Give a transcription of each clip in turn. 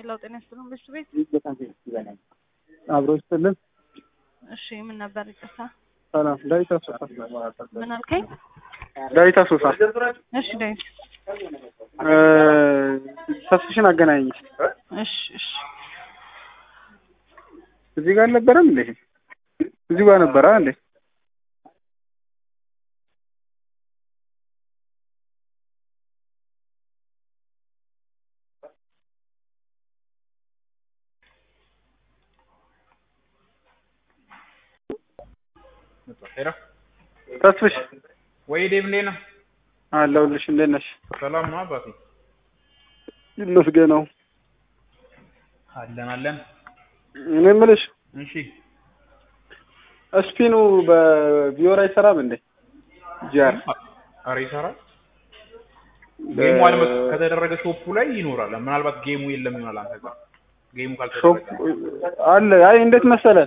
ሄሎ ጤና ይስጥልን በሱ ቤት በጣም ደስ ይለናል። አብሮ ይስጥልን። እሺ ምን ነበር ይቅርታ ሰላም ዳዊት አሶሳ ምን አልከኝ ዳዊት አሶሳ እሺ ዳዊት እ ተስፍሽን አገናኝ እሺ እሺ እዚህ ጋር አልነበረም እንዴ? እዚህ ጋር ነበረ እንዴ? ሄሎ ተስፍሽ ወይ ዴቭ እንዴት ነህ? አለሁልሽ። እንዴት ነሽ? ሰላም ነው አባቴ? ይመስገነው። አለን አለን። እኔ የምልሽ እሺ ስፒኑ በቪዮር አይሰራም እንዴ? ጂአር ኧረ ይሰራል። ጌሙ አልመ ከተደረገ ሾፑ ላይ ይኖራል። ምናልባት ጌሙ የለም ይሆናል አንተ ጋር ጌሙ ሾፕ ካልተደረገ አለ። አይ እንዴት መሰለ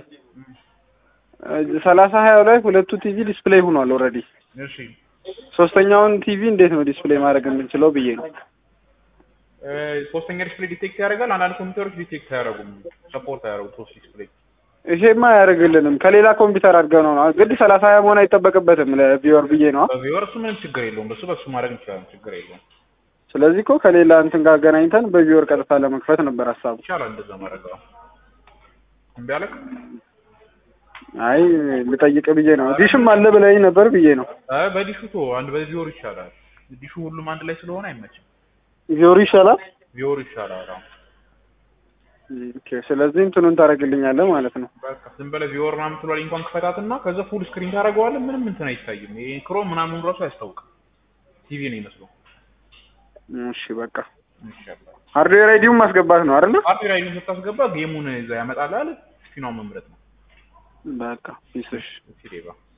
ሰላሳ ሀያው ላይ ሁለቱ ቲቪ ዲስፕሌይ ሆኗል ኦልሬዲ። እሺ ሶስተኛውን ቲቪ እንዴት ነው ዲስፕሌይ ማድረግ የምንችለው ብዬ ነው። እ ሶስተኛ ዲስፕሌይ ዲቴክት ያደርጋል። አንዳንድ ኮምፒውተሮች ዲቴክት አያደርጉም፣ ሰፖርት አያደርጉም ሶስት ዲስፕሌይ። ይሄማ አያደርግልንም። ከሌላ ኮምፒውተር አድርገው ነው ግድ ሰላሳ ሀያ መሆን አይጠበቅበትም ለቪወር ብዬ ነው። በቪወር እሱ ምንም ችግር የለውም። በሱ በሱ ማድረግ እንችላለን፣ ችግር የለውም። ስለዚህ እኮ ከሌላ እንትን ጋር አገናኝተን በቪወር ቀጥታ ለመክፈት ነበር ሀሳቡ። ይቻላል እንደዛ ማድረግ። አዎ እምቢ አለክ? አይ ልጠይቅ ብዬ ነው። ዲሽም አለ ብለኝ ነበር ብዬ ነው። አይ በዲሹ ቶ አንድ በቪወር ይሻላል። ዲሹ ሁሉም አንድ ላይ ስለሆነ አይመችም። ቪወር ይሻላል። ቪወር ይሻላል። አዎ ኦኬ። ስለዚህ እንትኑን ታደርግልኛለህ ማለት ነው። በቃ ዝም ብለህ ቪወር ምናምን ትሏል እንኳን ክፈታትና ከዛ ፉል ስክሪን ታደርገዋለህ። ምንም እንትን አይታይም። ይሄ ክሮም ምናምን ራሱ አያስታውቅም። ቲቪ ነው ይመስለው። እሺ በቃ ይሻላል። ሃርድዌር አይዲውን ማስገባት ነው አይደለ? አርቴ ላይ ስታስገባ ጌሙን እዛ ያመጣልሃል። ስፒኗን መምረጥ ነው። በቃ ፒስሽ ሲዴባ